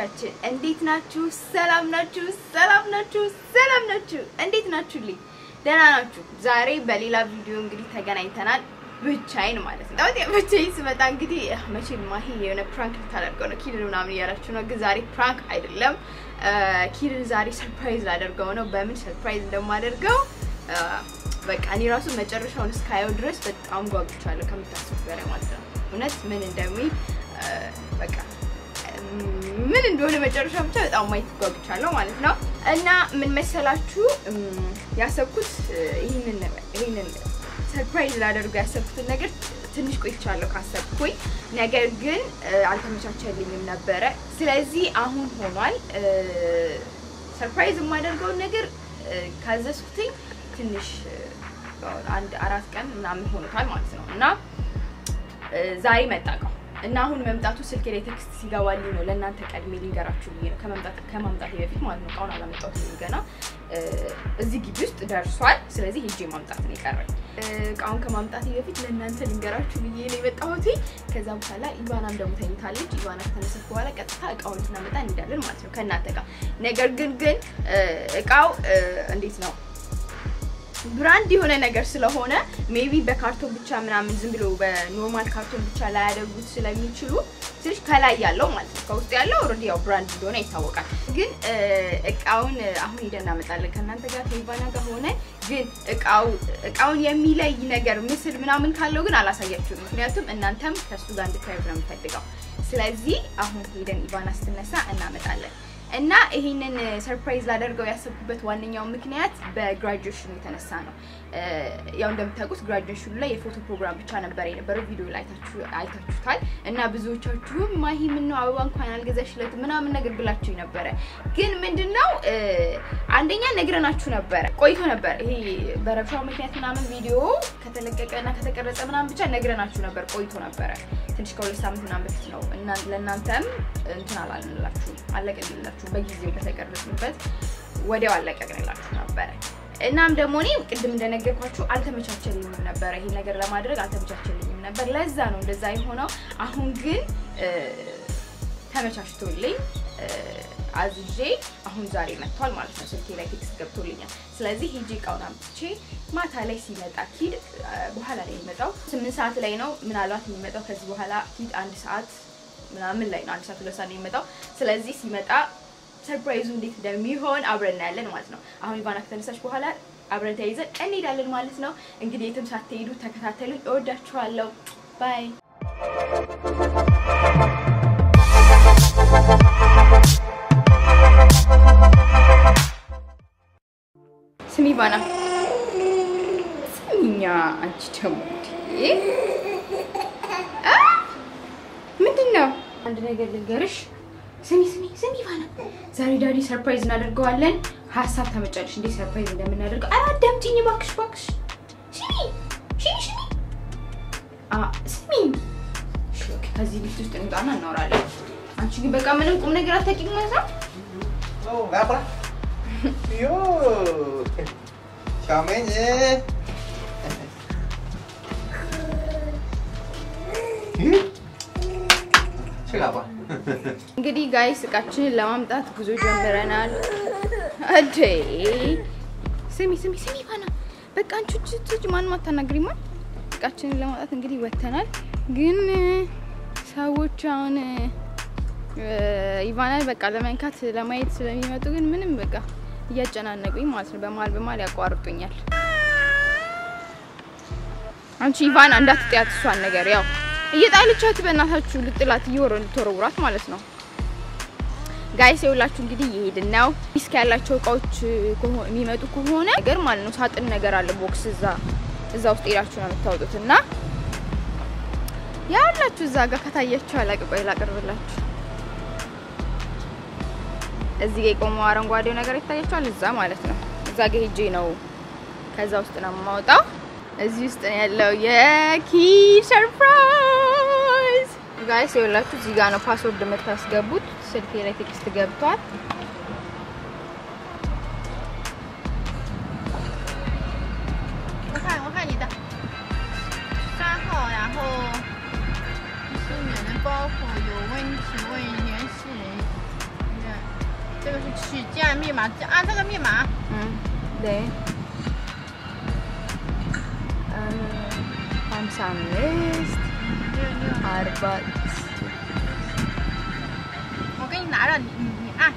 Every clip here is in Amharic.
ቤተሰቦቻችን እንዴት ናችሁ? ሰላም ናችሁ? ሰላም ናችሁ? ሰላም ናችሁ? እንዴት ናችሁልኝ? ደህና ናችሁ? ዛሬ በሌላ ቪዲዮ እንግዲህ ተገናኝተናል። ብቻዬን ማለት ነው። ታውቂ ብቻዬን ስመጣ እንግዲህ መቼም ማሂ የሆነ ፕራንክ ልታደርገው ነው ኪድን ምናምን እያላችሁ ነው። ግን ዛሬ ፕራንክ አይደለም። ኪድን ዛሬ ሰርፕራይዝ ላደርገው ነው። በምን ሰርፕራይዝ እንደማደርገው በቃ እኔ ራሱ መጨረሻውን እስካየው ድረስ በጣም ጓጉቻለሁ ከምታስቡት በላይ ማለት ነው። እውነት ምን እንደሚል በቃ ምን እንደሆነ መጨረሻ ብቻ በጣም ማየት ጓጉቻለሁ ማለት ነው። እና ምን መሰላችሁ ያሰብኩት ይህንን ይህንን ሰርፕራይዝ ላደርገው ያሰብኩትን ነገር ትንሽ ቆይቻለሁ ካሰብኩኝ፣ ነገር ግን አልተመቻቸልኝም ነበረ። ስለዚህ አሁን ሆኗል። ሰርፕራይዝ የማደርገውን ነገር ካዘዝኩትኝ ትንሽ አንድ አራት ቀን ምናምን ሆኖታል ማለት ነው እና ዛሬ መጣ እቃው እና አሁን መምጣቱ ስልክ ላይ ቴክስት ሲገባልኝ ነው ለእናንተ ቀድሜ ልንገራችሁ ብዬ ነው ከመምጣት ከማምጣቴ በፊት ማለት ነው። እቃውን አላመጣሁትም ገና እዚህ ግቢ ውስጥ ደርሷል። ስለዚህ ሄጄ ማምጣት ነው የቀረኝ። እቃውን ከማምጣቴ በፊት ለእናንተ ልንገራችሁ ብዬ ነው የመጣሁት። ከዛ በኋላ ኢቫናም ደግሞ ተኝታለች። ኢቫና ከተነሳች በኋላ ቀጥታ እቃውን ልናመጣ እንሄዳለን ማለት ነው ከእናንተ ጋር። ነገር ግን ግን እቃው እንዴት ነው ብራንድ የሆነ ነገር ስለሆነ ሜቢ በካርቶን ብቻ ምናምን ዝም ብሎ በኖርማል ካርቶን ብቻ ላያደርጉት ስለሚችሉ ትንሽ ከላይ ያለው ማለት ነው። ከውስጥ ያለው ኦልሬዲ ያው ብራንድ እንደሆነ ይታወቃል። ግን እቃውን አሁን ሄደን እናመጣለን ከእናንተ ጋር ከኢቫና ጋር ሆነ ግን እቃው እቃውን የሚለይ ነገር ምስል ምናምን ካለው ግን አላሳያችሁም። ምክንያቱም እናንተም ከእሱ ጋር እንድታዩት ነው የምፈልገው። ስለዚህ አሁን ሄደን ኢቫና ስትነሳ እናመጣለን። እና ይሄንን ሰርፕራይዝ ላደርገው ያሰብኩበት ዋነኛው ምክንያት በግራጁዌሽኑ የተነሳ ነው። ያው እንደምታውቁት ግራጁዌሽኑ ላይ የፎቶ ፕሮግራም ብቻ ነበር የነበረው። ቪዲዮ ላይ አይታችሁታል። እና ብዙዎቻችሁም ማሂ ምነው አበባ እንኳን አልገዛሽለት ምናምን ነገር ብላችሁ ነበረ። ግን ምንድነው አንደኛ ነግረናችሁ ነበረ፣ ቆይቶ ነበር። ይሄ በረብሻው ምክንያት ምናምን ቪዲዮ ከተለቀቀ እና ከተቀረጸ ምናምን ብቻ ነግረናችሁ ነበር፣ ቆይቶ ነበረ። ትንሽ ከሁለት ሳምንት ምናምን በፊት ነው። ለእናንተም እንትን አላልንላችሁ አለቀንላችሁ በጊዜው በተቀረጽንበት ወዲያው አለቀቅንላችሁ ነበረ። እናም ደግሞ እኔ ቅድም እንደነገርኳችሁ አልተመቻቸልኝም ነበረ፣ ይሄ ነገር ለማድረግ አልተመቻቸልኝም ነበር። ለዛ ነው እንደዛ የሆነው። አሁን ግን ተመቻችቶልኝ አዝዤ አሁን ዛሬ መጥቷል ማለት ነው። ስልኬ ላይ ቴክስት ገብቶልኛል። ስለዚህ ሄጄ እቃውን አምጥቼ ማታ ላይ ሲመጣ ኪድ በኋላ ላይ የሚመጣው ስምንት ሰዓት ላይ ነው ምናልባት የሚመጣው ከዚህ በኋላ ኪድ አንድ ሰዓት ምናምን ላይ ነው አንድ ሰዓት ሁለት ሰዓት ነው የሚመጣው። ስለዚህ ሲመጣ ሰርፕራይዙ እንዴት እንደሚሆን አብረን እናያለን ማለት ነው። አሁን ኢቫና ከተነሳች በኋላ አብረን ተያይዘን እንሄዳለን ማለት ነው። እንግዲህ የትም ሳትሄዱ ተከታተሉኝ። እወዳችኋለሁ። ባይ ስሚ ኢቫና፣ ስሚኛ። አንቺ ደግሞ ምንድን ነው? አንድ ነገር ልንገርሽ ስሚ ስሚ ስሚ ኢቫና፣ ዛሬ ዳዲ ሰርፕራይዝ እናደርገዋለን። ሀሳብ ታመጫለሽ እንዴ ሰርፕራይዝ እንደምናደርገው? ኧረ አዳምጪኝ እባክሽ እባክሽ። ስሚ ስሚ ስሚ አ ስሚ። እሺ ኦኬ፣ ከዚህ ቤት ውስጥ እንውጣና እናወራለን። አንቺ ግን በቃ ምንም ቁም ነገር አታውቂም ማለት ነው። Oh, ngapa? Yo, siamanya. Siapa? እንግዲህ ጋይስ እቃችንን ለማምጣት ጉዞ ጀምረናል። አዴ ስሚ ስሚ ስሚ ኢቫና በቃ አንቺ ልጅ ማንም አታናግሪማ። እቃችንን ለማምጣት እንግዲህ ወተናል። ግን ሰዎች አሁን ኢቫናን በቃ ለመንካት ለማየት ስለሚመጡ ግን ምንም በቃ እያጨናነቁኝ ማለት ነው። በመሀል በመሀል ያቋርጡኛል። አንቺ ኢቫና እንዳትጥያት እሷን ነገር ያው እየጣለቻት በእናታችሁ ልጥላት እየወረ ልትወረውራት ማለት ነው። ጋይስ የሁላችሁ እንግዲህ እየሄድን ነው። ሪስክ ያላቸው እቃዎች የሚመጡ ከሆነ ነገር ማለት ነው ሳጥን ነገር አለ ቦክስ እዛ እዛ ውስጥ ሄዳችሁ ነው የምታወጡት እና ያላችሁ እዛ ጋር ከታያችሁ አላቅ ቆይ ላቅርብላችሁ። እዚህ ጋር የቆመው አረንጓዴው ነገር ይታያችኋል። እዛ ማለት ነው እዛ ጋር ሄጄ ነው ከዛ ውስጥ ነው የማወጣው። እዚህ ውስጥ ነው ያለው የኪ ሰርፕራይዝ ጋይስ የሁላችሁ እዚህ ጋር ነው ፓስወርድ የምታስገቡት። ስልኬ ላይ ቴክስት ገብቷል። 我看我看你的三号，然后是你的包袱有问题，问原始人取建密码，按这个密码。 네. ሀምሳ አምስት 六六， አርባ 我给你拿着，你你你按。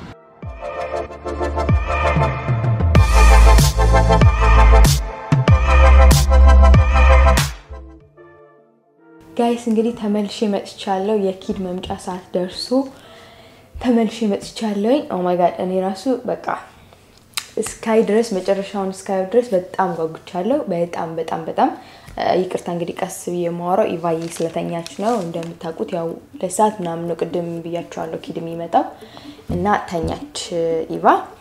ጋይስ እንግዲህ ተመልሼ መጥቻለሁ። የኪድ መምጫ ሰዓት ደርሶ ተመልሼ መጥቻለሁኝ። ኦ ማይ ጋድ እኔ ራሱ በቃ እስካይ ድረስ መጨረሻውን እስካዩ ድረስ በጣም ጓጉቻለሁ። በጣም በጣም በጣም እ፣ ይቅርታ እንግዲህ ቀስ ብዬ የማወራው ኢቫዬ ስለተኛች ነው። እንደምታውቁት ያው ለሰዓት ምናምን ነው ቅድም ብያቸዋለሁ ኪድ የሚመጣው እና ተኛች እ፣ ኢቫ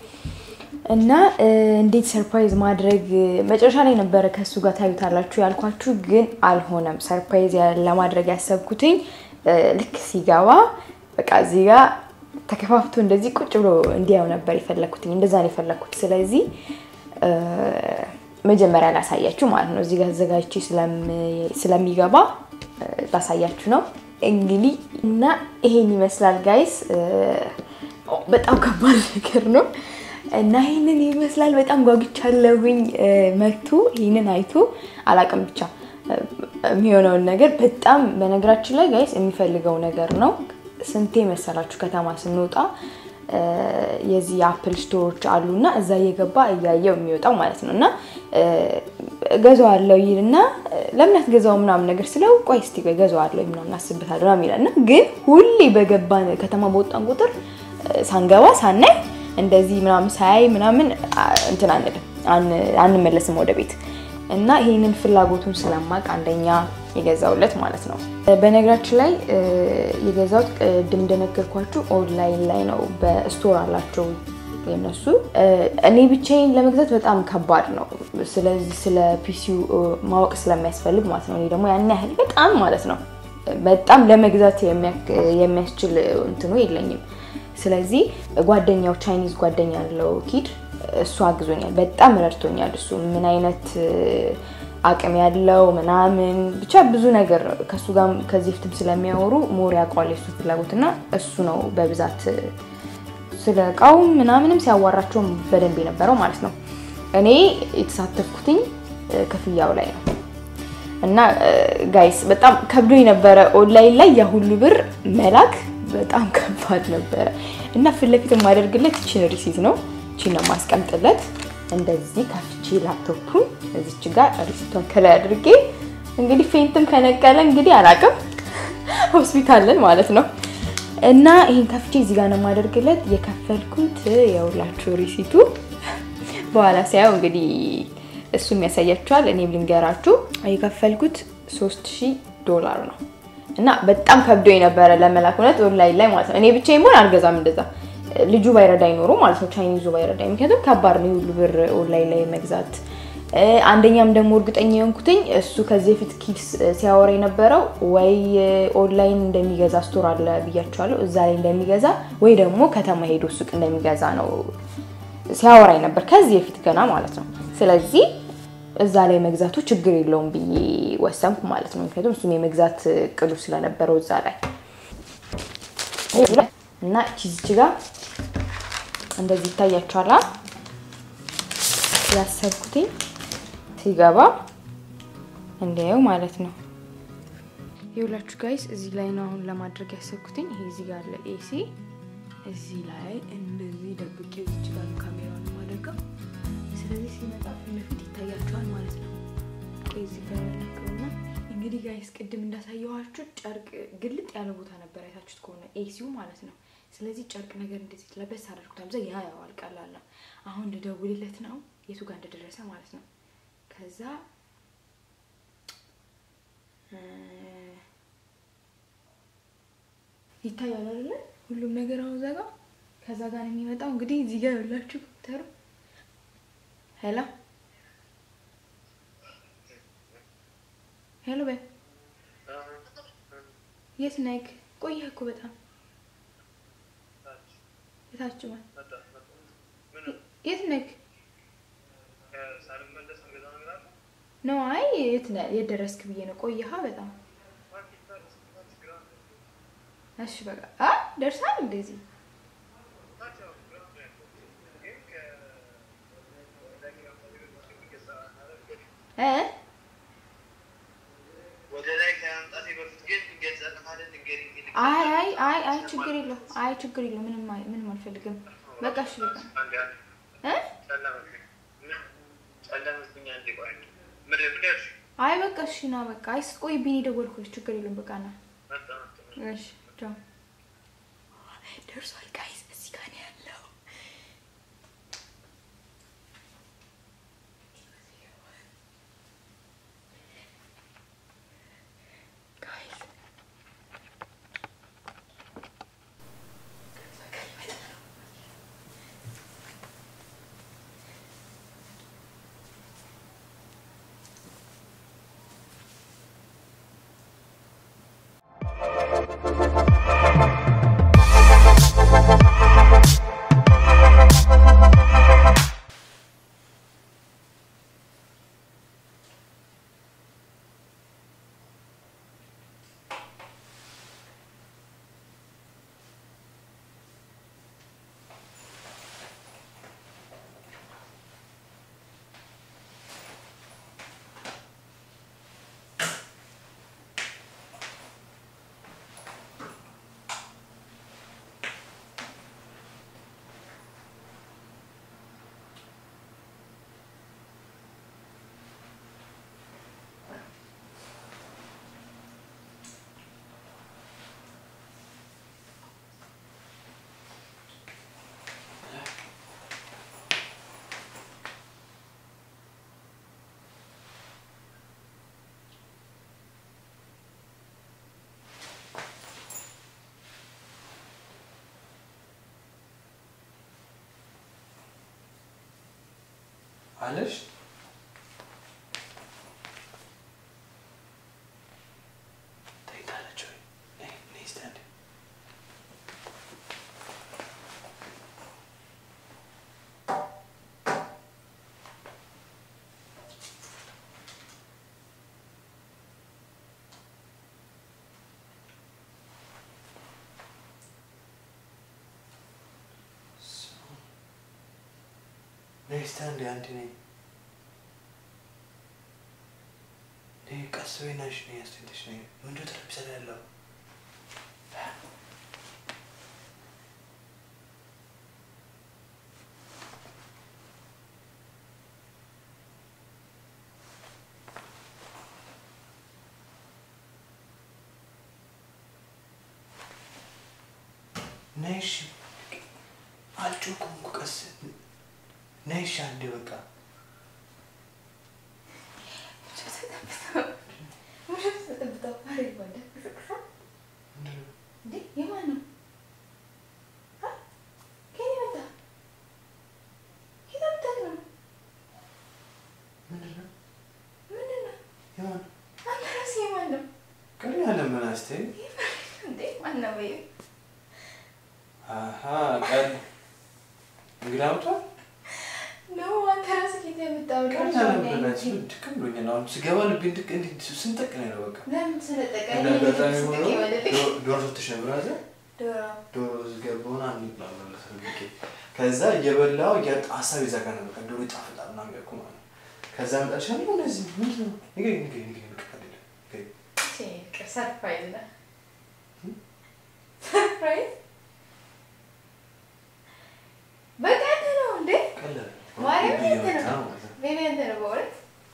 እና እ፣ እንዴት ሰርፕራይዝ ማድረግ መጨረሻ ላይ ነበረ ከእሱ ጋር ታዩታላችሁ ያልኳችሁ፣ ግን አልሆነም። ሰርፕራይዝ ያ- ለማድረግ ያሰብኩትኝ እ፣ ልክ ሲገባ በቃ እዚህ ጋር ተከፋፍቶ እንደዚህ ቁጭ ብሎ እንዲያው ነበር የፈለግኩትኝ። እንደዛ ነው የፈለግኩት። ስለዚህ እ፣ መጀመሪያ ላሳያችሁ ማለት ነው። እዚህ ጋር አዘጋጅቼ ስለም- ስለሚገባ እ፣ ላሳያችሁ ነው እንግዲህ እና ይሄን ይመስላል ጋይስ። በጣም ከባድ ነገር ነው እና ይህንን ይመስላል። በጣም ጓጉቻለሁኝ። እ፣ መቱ ይህንን አይቶ አላቅም ብቻ እ፣ የሚሆነውን ነገር በጣም በነገራችን ላይ ጋይስ የሚፈልገው ነገር ነው። ስንቴ መሰላችሁ ከተማ ስንወጣ እ፣ የዚህ የአፕል ስቶሮች አሉና እዛ እየገባ እያየው የሚወጣው ማለት ነው እና እ፣ እገዛዋለሁ ይልና እ፣ ለምን አትገዛው ምናምን ነገር ስለው ቆይ እስቲ ቆይ እገዛዋለሁ ምናምን አስብታለሁ ምናምን ይላል እና ግን ሁሌ በገባን ከተማ በወጣን ቁጥር እ፣ ሳንገባ ሳናይ እንደዚህ ምናምን ሳያይ ምናምን አ፣ እንትን አንልም አን- አንመለስም ወደ ቤት እና ይህንን ፍላጎቱን ስለማቅ አንደኛ የገዛውለት ማለት ነው። በነገራችን ላይ እ፣ የገዛሁት ቅድም እንደነገርኳችሁ ኦንላይን ላይ ነው። በስቶር አላቸው የነሱ። እ፣ እኔ ብቻዬን ለመግዛት በጣም ከባድ ነው። ስለዚህ ስለ ፒሲው ማወቅ ስለሚያስፈልግ ማለት ነው። እኔ ደግሞ ያን ያህል በጣም ማለት ነው በጣም ለመግዛት የሚያክ- የሚያስችል እንትኑ የለኝም። ስለዚህ ጓደኛው ቻይኒዝ ጓደኛ ያለው ኪድ እሱ አግዞኛል፣ በጣም ረድቶኛል። እሱ ምን አይነት እ፣ አቅም ያለው ምናምን ብቻ ብዙ ነገር ከእሱ ጋር ከዚህ በፊትም ስለሚያወሩ ሞር ያውቀዋል የሱ ፍላጎትና እሱ ነው በብዛት እ፣ ስለ እቃው ምናምንም ሲያዋራቸውም በደንብ የነበረው ማለት ነው። እኔ የተሳተፍኩትኝ እ፣ ክፍያው ላይ ነው። እና ጋይስ በጣም ከብዶ የነበረ ኦንላይን ላይ ያ ሁሉ ብር መላክ በጣም ከባድ ነበረ። እና ፊት ለፊት የማደርግለት ይችን ሪሲት ነው። ይችን ነው የማስቀምጥለት። እንደዚህ ከፍቼ ላፕቶፑን እዚች ጋር ሪሲቷን ከላይ አድርጌ እንግዲህ ፌንትም ከነቀለ እንግዲህ አላቅም ሆስፒታልን ማለት ነው። እና ይህን ከፍቼ እዚህ ጋር ነው የማደርግለት። የከፈልኩት የሁላችሁ ሪሲቱ በኋላ ሲያየው እንግዲህ እሱም ያሳያችኋል። እኔም ልንገራችሁ የከፈልኩት 3000 ዶላር ነው እና በጣም ከብዶ የነበረ ለመላክ እውነት ኦንላይን ላይ ማለት ነው። እኔ ብቻዬን ብሆን አልገዛም እንደዛ ልጁ ባይረዳኝ ኖሮ ማለት ነው፣ ቻይኒዙ ባይረዳኝ። ምክንያቱም ከባድ ነው የሁሉ ብር ኦንላይን ላይ መግዛት። እ፣ አንደኛም ደግሞ እርግጠኛ የሆንኩትኝ እሱ ከዚህ በፊት ኪድስ ሲያወራ የነበረው ወይ ኦንላይን እንደሚገዛ ስቶር አለ ብያቸዋለሁ፣ እዛ ላይ እንደሚገዛ ወይ ደግሞ ከተማ ሄዶ ሱቅ እንደሚገዛ ነው ሲያወራኝ ነበር ከዚህ በፊት ገና ማለት ነው። ስለዚህ እዛ ላይ መግዛቱ ችግር የለውም ብዬ ወሰንኩ ማለት ነው። ምክንያቱም እሱም የመግዛት እቅዱ ስለነበረው እዛ ላይ እና ቺዝች ጋር እንደዚህ ይታያችኋላ ያሰብኩትኝ ሲገባ እንዲያየው ማለት ነው። የሁላችሁ ጋይስ እዚህ ላይ ነው አሁን ለማድረግ ያሰብኩትኝ። ይሄ እዚህ ጋር አለ ኤሲ እዚህ ላይ እንደዚህ ደብቄ እዚህ ጋር ነው ካሜራውን የማደርገው። ስለዚህ ሲመጣ ፊት ለፊት ይታያቸዋል ማለት ነው። ቆይ እዚህ ጋር ያደርገውና እንግዲህ ጋይስ ቅድም እንዳሳየኋችሁ ጨርቅ ግልጥ ያለ ቦታ ነበር አይታችሁት ከሆነ ኤሲው ማለት ነው። ስለዚህ ጨርቅ ነገር እንደዚህ ለበስ አደርጉት አምዛ ያ ያዋል ቀላል ነው። አሁን ልደውልለት ነው የቱ ጋር እንደደረሰ ማለት ነው። ከዛ እ፣ ይታያል አይደለ? ሁሉም ነገር አሁን እዛ ጋር ከዛ ጋር ነው የሚመጣው። እንግዲህ እዚህ ጋር ያላችሁ ተሩ ሄሎ ሄሎ፣ በይ የት ነህ? ቆየህ እኮ በጣም የታች ማለት የት ነህ? ነው አይ የት ነህ? የት ደረስክ ብዬ ነው። ቆየሃ በጣም እሺ፣ በቃ አ ደርሳል እንደዚህ እ ወደ ላይ ከመምጣቴ በፊት ግን ገጸት ማለት ንገሪኝ። ግን አይ አይ አይ አይ ችግር የለው አይ ችግር የለው ምንም አይ ምንም አልፈልግም። በቃ እሺ በቃ አንዴ አንዴ እ ጨለመብኝ። ምን ጨለመብኝ? አንዴ ቆይ አንዴ። ምን ምን ያልሽኝ? አይ በቃ እሺ ና በቃ አይ ስትቆይብኝ የደወልኩልሽ ችግር የለውም በቃ ና መጣ መጣ። እሺ ቻው ደርሷል ጋይስ እዚህ ጋር ነው ያለው ጋይስ አለሽ ተኝታለች ወይ? ነይ ነይ እስኪ አንዴ። ነይ እስኪ አንዴ አንዴ ነይ ነይ ቀስ በይ ናሽ ነይ አስተኝተሽ ነይ ምንድን ነው ጠረጴዛ ላይ ያለው ነይ እሺ አልጮኩም እኮ ቀስ ነይ እሺ አንዴ በቃ ምንድን ነው? ምንድን ነው? የማን ቀሪ ያለ ምን አስተይ አሀ ቀን እንግዳ መጥቷል። ቀን ያለ ምን አስተይ ድክም ብሎኛል። አሁን ስገባ ልቤ እንድቅ እንዲህ ስንጠቅ ነው ያለው በቃ እንደ አጋጣሚ ሆኖ ዶ- ዶሮ ስትሽ ነበር አይደል? ዶሮ ገባውን አንድ ላመለስ ልቄ ከዛ እየበላው እያጣ ሀሳብ ይዘጋ ነው በቃ ዶሮ ይጣፍጣል ምናምን ያልኩ ማለት ነው። ከዛ መጣልሽ አለ እንደዚህ ምንድን ነው ንገሪኝ ንገሪኝ ንገሪኝ በቃ አይደለም ንገሪኝ ሰርፕራይዝ ነው። ሰርፕራይዝ በቃ እንትን ነው እንዴ? ቀላል ማርያም ብዬ እንትን መጣ ነው። ማለት ነው። ቤቢ እንትን ነው በእውነት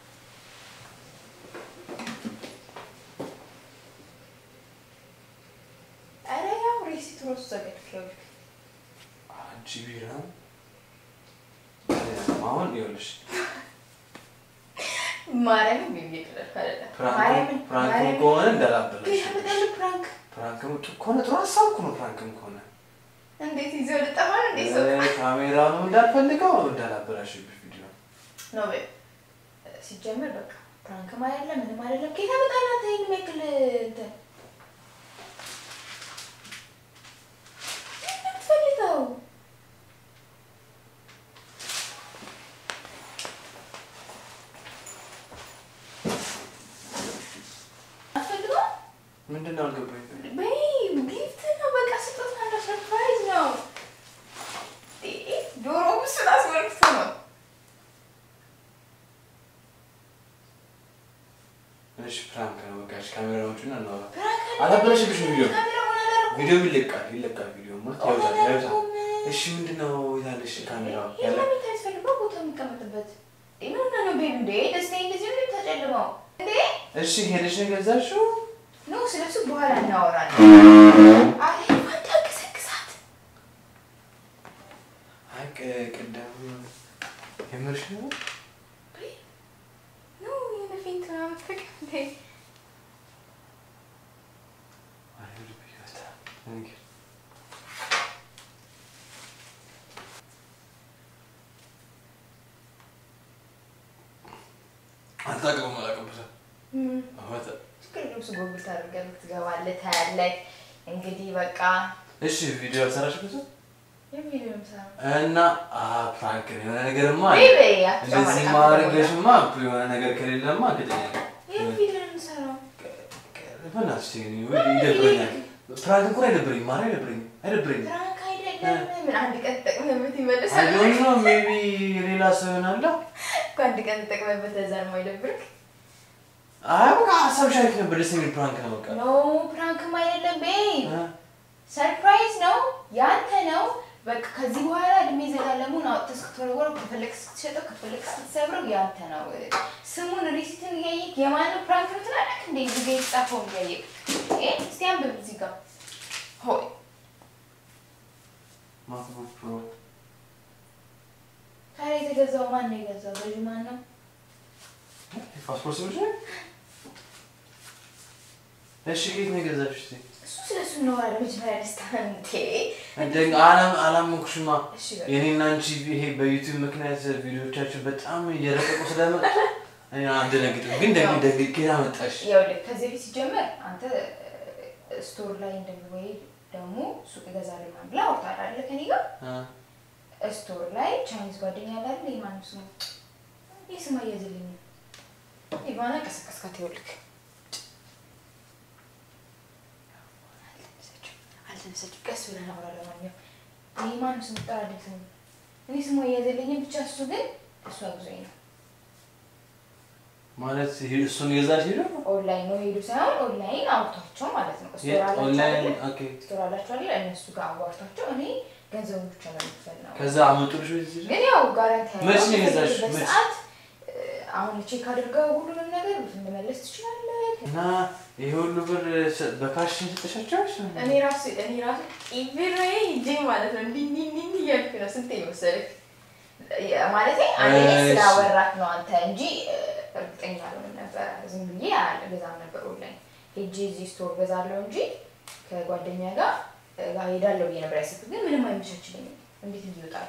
ኧረ ያው ሬሲቱ እራሱ ዘጋጅቼዋለሁ። አንቺ ቢራ አሁን ይኸውልሽ ማርያምን ቤቢ እየቀለድኩ አይደለም። ፕራንክ ማርያምን ፕራንክም ማርያምን ከሆነ እንዳላበላሽ ይሸምጣል ፕራንክ ፕራንክም ጥ- ከሆነ ጥሩ ሀሳብ እኮ ነው። ፕራንክም ከሆነ እንዴት ይዘው ልጠፋ ነው እንዴ ሰው እ፣ ካሜራውንም እንዳልፈልገው እንዳላበላሽብሽ ቪዲዮ ነው በይ። ሲጀመር በቃ ፕራንክም አይደለም ምንም አይደለም። ከየት አመጣህ አንተ ይሄን የሚያክል እንትን? ምንድን ነው የምትፈልገው? አትፈልገውም? ምንድን ነው አልገባኝም። በይ ጊፍት ነው በቃ ስጦታ ነው፣ ሰርፕራይዝ ነው። እ፣ ዶሮ እሱን አስመልክቶ ነው እሺ ፕራንክ ነው በቃ እሺ ካሜራዎቹን እናውራ አላበላሽብሽም ቪዲዮ ቪዲዮ ይለቃል ይለቃል ቪዲዮ ማለት ያውዛል ያውዛል እሺ ምንድነው ያለሽ ካሜራ ያለ እሺ ሄደሽ ነው የገዛሽው ስለሱ በኋላ እናወራለን። አይ እንዳትቀሰቅሳት። አይ ቅ- ቅድም የምርሽ ነው ነው የበፊት ምናምን ፍቅር እንዴ? አይ ልብ ይወጣ እንግዲህ አልታቀሙም አላቀምሰም አወጣ ችግር የለውም። እሱ ጎግል ታደርጋለህ፣ ትገባለህ፣ ታያለህ። እንግዲህ በቃ እሺ ቪዲዮ አልሰራሽ ብዙ የሚል ነው የምሰራው። እና አ ፕራንክ ነው የሆነ ነገርማ ወይ አለ። በይ እንደዚህ አትጨማለቅ፣ ማድረግሽማ የሆነ ነገር ከሌለማ ግደኛ ይህ ቪዲዮ ነው የምሰራው። በእናትሽ ተይኝ፣ ወይ ይደብረኛል። ፕራንክ እንኳን አይደብረኝም፣ ማርያም አይደብረኝም፣ አይደብረኝም። ፕራንክ አይደለም። ምን አንድ ቀን ተጠቅመህበት አይ ይመልሳል። ዶንት ኖ ሜቢ ሌላ ሰው ይሆናል። እኮ አንድ ቀን ተጠቅመህበት እዛ ነው የማይደብርክ። አይ በቃ ሀሳብሽ አሪፍ ነበር፣ ደስ የሚል ፕራንክ ነው በቃ ኖ ፕራንክም አይደለም ቤብ እ? ሰርፕራይዝ ነው ያንተ ነው። በቃ ከዚህ በኋላ እድሜ ዘላለሙን አውጥተህ እስክትወረወረው ከፈለግ እስክትሸጠው ከፈለግ እስክትሰብረው ያንተ ነው። ስሙን ሪሲትን እያየህ የማንም ፕራንክ ነው ትላለህ እንዴ? እዚህ ጋ የተጻፈውን እያየህ እ? እስቲ አንብብ እዚህ ጋር ሆይ ማክቡክ ፕሮ ታዲያ የተገዛው ማን ነው የገዛው? ገዢ ማን ነው? ፓስፖርት ስምሽ ነው? እሺ ከየት ነው የገዛሽ? እስኪ እሱ ስለ እሱ እናወራለን። መጀመሪያ ደስታ እንዴ እንደ አላም አላመንኩሽማ። እሺ በቃ የኔና አንቺ ይሄ በዩቲዩብ ምክንያት ቪዲዮቻችን በጣም እየረቀቁ ስለመጡ እኔ አልደነግጥም፣ ግን ደግ ደግ ጌታ መጣሽ። ይኸውልህ ከዚህ በፊት ሲጀመር አንተ ስቶር ላይ እንደሚወይ ደግሞ ሱቅ እገዛለሁ ምናምን ብለህ አውርተሃል አይደለ ከእኔ ጋር እ? ስቶር ላይ ቻይኒዝ ጓደኛ ያለ አይደል? የማንም ስሙ ይህ ስም አያዝልኝ ኢቫና ቀሰቀስካት። ይኸውልህ አልተነሳችም አልተነሳችም። ቀስ ብለን አውራ። ለማንኛውም ይህ ማንም ስም ጠራልኝ ስሙ እኔ ስሙ አያዝልኝም። ብቻ እሱ ግን እሱ አግዞኝ ነው። ማለት ይሄ እሱን የገዛሽ ሄዶ ኦንላይን ነው ሄዱ ሳይሆን ኦንላይን አውርቷቸው ማለት ነው። ስቶር የት አላቸው ኦንላይን? አይደለ? ኦኬ። ስቶር አላቸው አይደለ? እነሱ ጋር አዋርቷቸው እኔ ገንዘቡን ብቻ ነው የምትፈል ነው ከዛ አመጡልሽ ወይ እዚህ? ግን ያው ጋራንቲ ያለው መች ነው የገዛሽ? በፈለግበት መች? ሰዓት እ፣ አሁን ቼክ አድርገው ሁሉንም ነገር መመለስ ትችላለህ። እና ይሄ ሁሉ ብር ሰ- በካሽ ሰጠሻቸው? እኔ ራሱ እኔ ራሱ ኢቪሬ ሂጄ ማለት ነው እንዲህ እንዲህ እንዲህ እንዲህ እያልኩ ነው። ስንት መሰለህ ማለት አንደኛ እሺ። ስላወራክ ነው አንተ እንጂ እ፣ እርግጠኛ አልሆንም ነበር። ዝም ብዬ አልገዛም ነበር ኦንላይን ሄጄ እዚህ ስቶር ገዛለሁ እንጂ ከጓደኛ ጋር እ፣ ጋር ሄዳለሁ ብዬ ነበር ያሰብኩት። ግን ምንም አይመቻችልኝም። እንዴት እንዲወጣሉ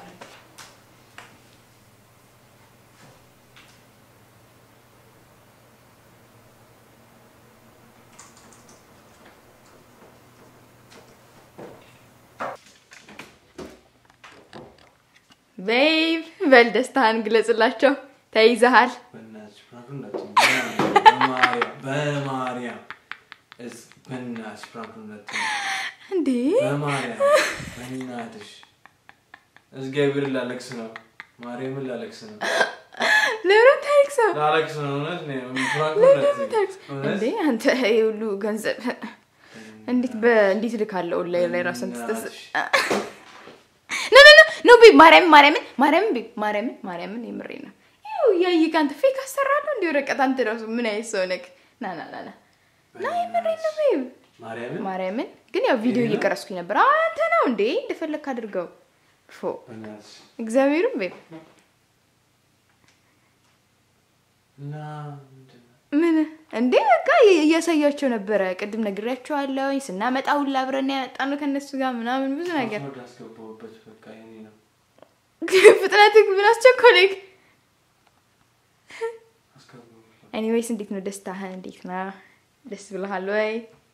ቤብ በል ደስታህን ግለጽላቸው። ተይዘሃል። በእናትሽ ፕራንኩን እንዳትዪ። በማርያም በማርያም እስ- በእናትሽ ፕራንኩን እንዳትዪ። እንዴ በማርያም በእናትሽ እግዚአብሔር ላለቅስ ነው። ማርያምን ላለቅስ ነው። ለምን ታሪክ ሰው ላለቅስ ነው። እውነት ነው። ፕራንኩን ለምን እንዳትዪ። ታሪክ እውነት እንዴ አንተ ይሄ ሁሉ ገንዘብ እንዴት በእንዴት ልካለው ኦንላይን ላይ ራስን ትስተስ በእናትሽ። ኖ ኖ ኖ ኖ ቤብ ማርያምን ማርያምን ማርያምን ቤብ ማርያምን ማርያምን የምሬ ነው። ይኸው እያየህ አንተ ፌክ አሰራለሁ እንዲ ወረቀት አንተ ራሱ ምን አይነት ሰው ነህ? ና ና ና ና ና የምሬ ነው ቤብ ማርያምን ማርያምን ግን ያው ቪዲዮ ይሄ ነው? እየቀረስኩኝ ነበር። አዎ፣ አንተ ነው እንዴ እንደፈለግክ አድርገው ፎ በእናትሽ እግዚአብሔርም ቤብ እና ምንድን ነው? ምን እንዴ በቃ እያሳያቸው ነበረ። ቅድም ነግሬያቸዋለሁ። ስናመጣ ሁላ አብረን ያመጣነው ከእነሱ ጋር ምናምን ብዙ ነገር ፓስወርድ አስገባሁበት። በቃ የእኔ ነው። ፍጥነትህ ምን አስቸኮለኝ? አስገባሁበት። ኤኒዌይስ እንዴት ነው ደስታህ? እንዴት ነው ደስ ብለሃል ወይ?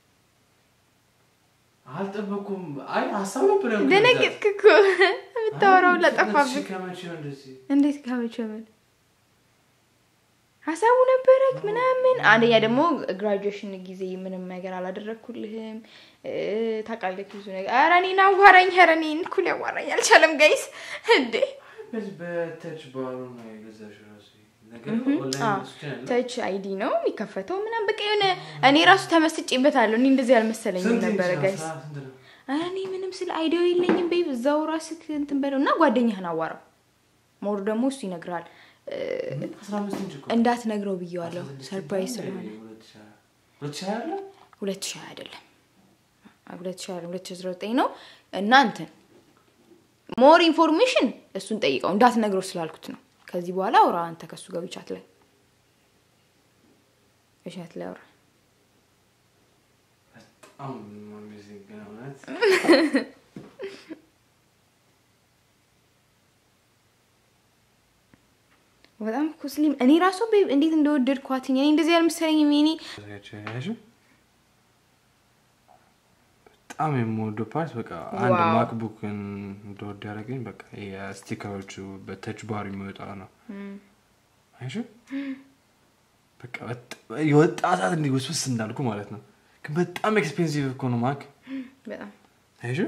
አልጠበኩም። አይ ሀሳብ ነበር ያልኩት። ደነገጥክ እኮ የምታወራው ሁላ ጠፋብህ። ከመቼ ነው እንደዚህ? እንዴት ከመቼ ምን ሀሳቡ ነበረክ ምናምን። አንደኛ ደግሞ ግራጁዌሽን ጊዜ ምንም ነገር አላደረግኩልህም እ፣ ታውቃለህ ብዙ ነገር። ኧረ እኔን አዋራኝ፣ ኧረ እኔን እኩል ያዋራኝ አልቻለም። ጋይስ እንዴ በዚህ በተች ባሉ ነው የገዛሽው ራሱ ነገር ኦንላይን አዎ። መስሎኝ ያለ። ተች አይዲ ነው የሚከፈተው ምናምን በቃ የሆነ እኔ ራሱ ተመስጬበታለሁ። እኔ እንደዚህ አልመሰለኝም ስንት ነበረ ኢንች ነው? ጋይስ። አስራ ስንት ነው? ኧረ እኔ ምንም ስለ አይዲያው የለኝም ቤብ። እዛው ራስህ እንትን በለው እና ጓደኛህን አዋራው። ሞር ደግሞ እሱ ይነግርሃል። እ፣ አስራ አምስት ኢንች እኮ። እንዳትነግረው ብዬዋለሁ። አስራ ስድስት ሰርፕራይዝ ኢንች ስለሆነ ሁለት ሺህ ሀያ- ሁለት ሺህ ሀያ አለ? ሁለት ሺህ አይደለም ሁለት ሺህ አይደለም ሁለት ሺህ አስራ ዘጠኝ ነው እና እንትን ሞር ኢንፎርሜሽን እሱን ጠይቀው እንዳትነግረው ስላልኩት ነው። ከዚህ በኋላ አውራ አንተ ከሱ ጋር ቻት ላይ ቻት ላይ አውራ። በጣም አሜዚንግ ነው እውነት። በጣም እኮ ስሊም እኔ ራሱ ቤብ እንዴት እንደወደድኳትኝ እኔ እንደዚህ ያልመሰለኝም የኔ ያያችሁ? በጣም የምወደው ፓርት በቃ አንድ ዋው። ማክቡክን እንደወድ ያደረገኝ በቃ የስቲከሮቹ በተች ባር የሚወጣ ነው። አይሹ በቃ በጣም- የወጣ ሰዓት እንዲህ ውስውስ እንዳልኩ ማለት ነው። ግን በጣም ኤክስፔንሲቭ እኮ ነው ማክ በጣም አይሹ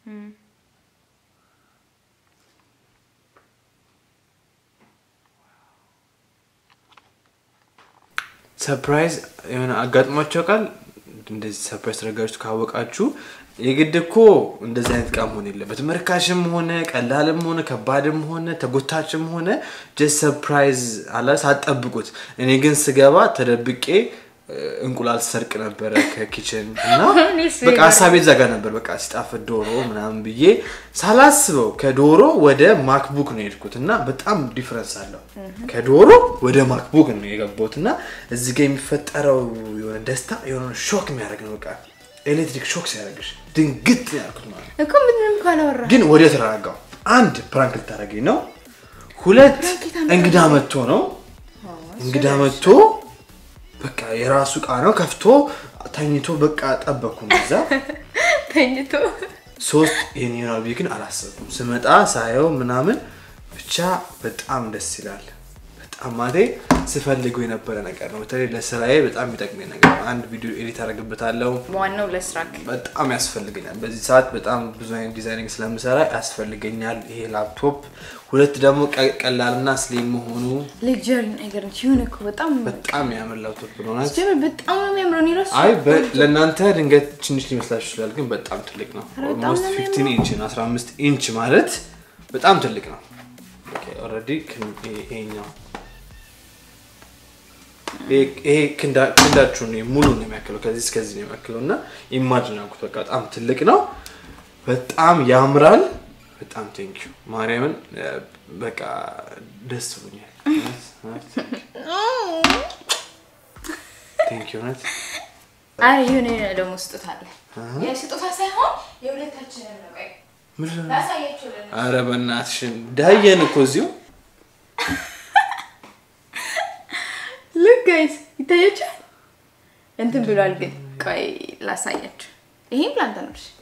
ሰርፕራይዝ የሆነ አጋጥሟቸው ቃል እንደዚህ ሰርፕራይዝ ተደርጋችሁ ካወቃችሁ የግድ እኮ እንደዚህ አይነት እቃ መሆን የለበትም። ርካሽም ሆነ ቀላልም ሆነ ከባድም ሆነ ተጎታችም ሆነ ጀስት ሰርፕራይዝ አላ ሳትጠብቁት። እኔ ግን ስገባ ተደብቄ እ፣ እንቁላል ሰርቅ ነበረ ከኪችን እና እኔስ በቃ ሀሳቤ እዛ ጋር ነበር። በቃ ሲጣፍጥ ዶሮ ምናምን ብዬ ሳላስበው ከዶሮ ወደ ማክቡክ ነው የሄድኩት እና በጣም ዲፍረንስ አለው። ከዶሮ ወደ ማክቡክ ነው የገባሁት እና እዚህ ጋር የሚፈጠረው የሆነ ደስታ የሆነ ሾክ የሚያደርግ ነው። በቃ ኤሌክትሪክ ሾክ ሲያደርግሽ ድንግጥ ነው ያልኩት ማለት ነው። እኮ ምንም እኮ አላወራ ግን ወደ ተረጋጋው አንድ ፕራንክ ልታደርገኝ ነው፣ ሁለት እንግዳ መጥቶ ነው እንግዳ መጥቶ በቃ የራሱ እቃ ነው ከፍቶ ተኝቶ በቃ ጠበቅኩ እዛ ተኝቶ ሶስት ይሄን ይሆናል ብዬ ግን አላሰብኩም። ስመጣ ሳየው ምናምን ብቻ በጣም ደስ ይላል። በጣም ማለቴ ስፈልገው የነበረ ነገር ነው። በተለይ ለስራዬ በጣም የሚጠቅመኝ ነገር ነው። አንድ ቪዲዮ ኤዲት አደርግበታለሁ። ዋናው ለስራክ በጣም ያስፈልገኛል። በዚህ ሰዓት በጣም ብዙ አይነት ዲዛይኒንግ ስለምሰራ ያስፈልገኛል ይሄ ላፕቶፕ። ሁለት ደግሞ ቀ- ቀላልና ስሊም መሆኑ ሌክጀሪ ነገር ነች። ይሁን እኮ በጣም በጣም ያምር ላፕቶፕ ነው። ጀምር በጣም ነው የሚያምረው። እኔ ራሱ አይ በ- ለእናንተ ድንገት ትንሽ ሊመስላችሁ ይችላል፣ ግን በጣም ትልቅ ነው። ኧረ በጣም ኦልሞስት ነው 15 ኢንች ነው። 15 ኢንች ማለት በጣም ትልቅ ነው። ኦልሬዲ ይሄኛው ይሄ- ይሄ ክንዳ- ክንዳችሁን ሙሉ ነው የሚያክለው፣ ከዚህ እስከዚህ ነው የሚያክለው እና ኢማጅን ያልኩት በቃ በጣም ትልቅ ነው። በጣም ያምራል። በጣም ቴንኪ ማርያምን እ፣ በቃ ደስ ብሎኛል። ቴንኪ እውነት አይ የሆነ የሆነ ደግሞ ስጦታ አለ። የስጦታ ሳይሆን የሁለታችንን ነው። ቆይ ምንድን ነው? ላሳያችሁ ለ አረ በእናትሽን ዳየን እኮ እዚሁ ልክ ጋይስ ይታያችኋል። እንትን ብሏል ግን ቆይ ላሳያችሁ። ይሄም ፕላንታ ነው። እሺ።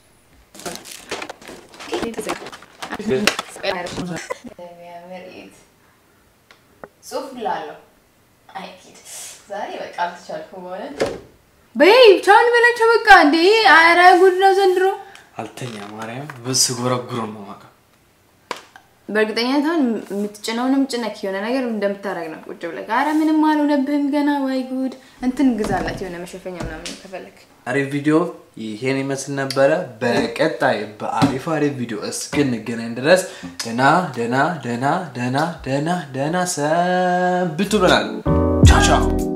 የሚያምር ኢት ጽሁፍ ላለው አይኪድ ዛሬ በቃ አልተቻልኩም በእውነት በይ ቻውን በላቸው በቃ እንዴ አረ ጉድ ነው ዘንድሮ አልተኛ ማርያም በስ ጎረጉሮ ነው የማውቀው። በእርግጠኝነት አሁን የምትጭነውንም ጭነክ የሆነ ነገር እንደምታደርግ ነው ቁጭ ብለህ አረ ምንም አልሆነብህም ገና ወይ ጉድ እንትን ግዛላት የሆነ መሸፈኛ ምናምን ከፈለክ አሪፍ ቪዲዮ ይሄን ይመስል ነበረ። በቀጣይ በአሪፍ አሪፍ ቪዲዮ እስክንገናኝ ድረስ ደና ደና ደና ደና ደና ደና ሰንብቱ ብለናል። ቻው ቻው